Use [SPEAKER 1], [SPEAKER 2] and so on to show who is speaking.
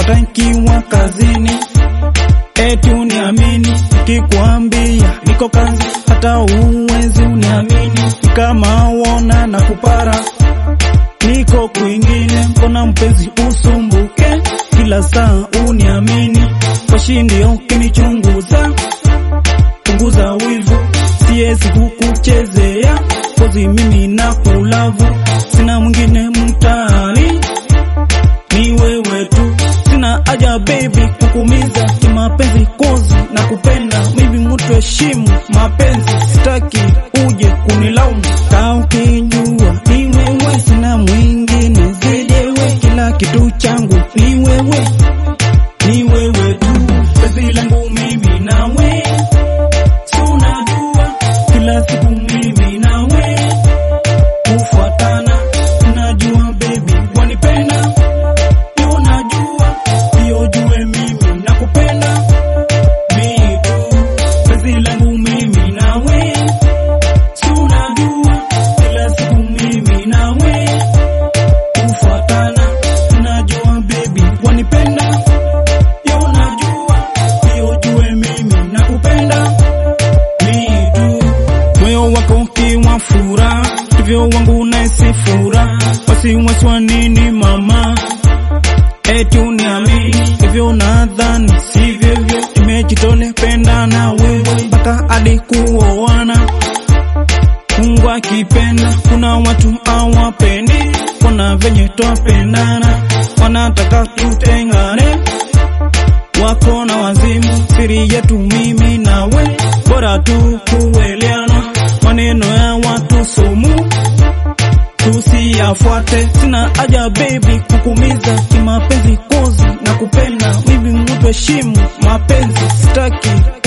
[SPEAKER 1] hata nkiwa kazini. Eti uniamini nikikwambia niko kazi, hata uwezi uniamini kama wona na kupara niko kwingine. Mbona mpenzi usumbuke kila saa uniamini, washindi ukinichunguza punguza wivu, siwezi kukuchezea kozi, mimi na kulavu, sina mwingine mtaani, ni wewe tu, sina haja baby kukumiza kimapenzi, kozi na kupenda mimi, mtu heshimu mapenzi, sitaki uje kunilaumu, kaa ukijua ni wewe, sina mwingine zaidi wewe, kila kitu changu ni wewe, ni wewe tu, penzi langu mimi nawe Unajua kila siku mimi nawe kufuatana, unajua baby wanipenda, unajua hiyo jue mimi nakupenda mimi tu, penzi langu mimi nawe, si unajua kila siku mimi nawe kufuatana, unajua baby wanipenda, unajua hiyo jue mimi nakupenda mitu moyo wako ukiwa fura hivyo wangu naisi fura wasiwasi wa nini mama eti uniamini hivyo nadhani sivyo hivyo imejitole penda na wewe mpaka hadi kuoana Mungu akipenda kuna watu hawapendi kuna venye twapendana wanataka tutengane wako na wazimu, siri yetu mimi nawe, bora tu kuelewana. Maneno ya watu sumu tusiyafuate, sina haja baby kukumiza kimapenzi, kozi na kupenda mimi, mtu heshimu mapenzi, sitaki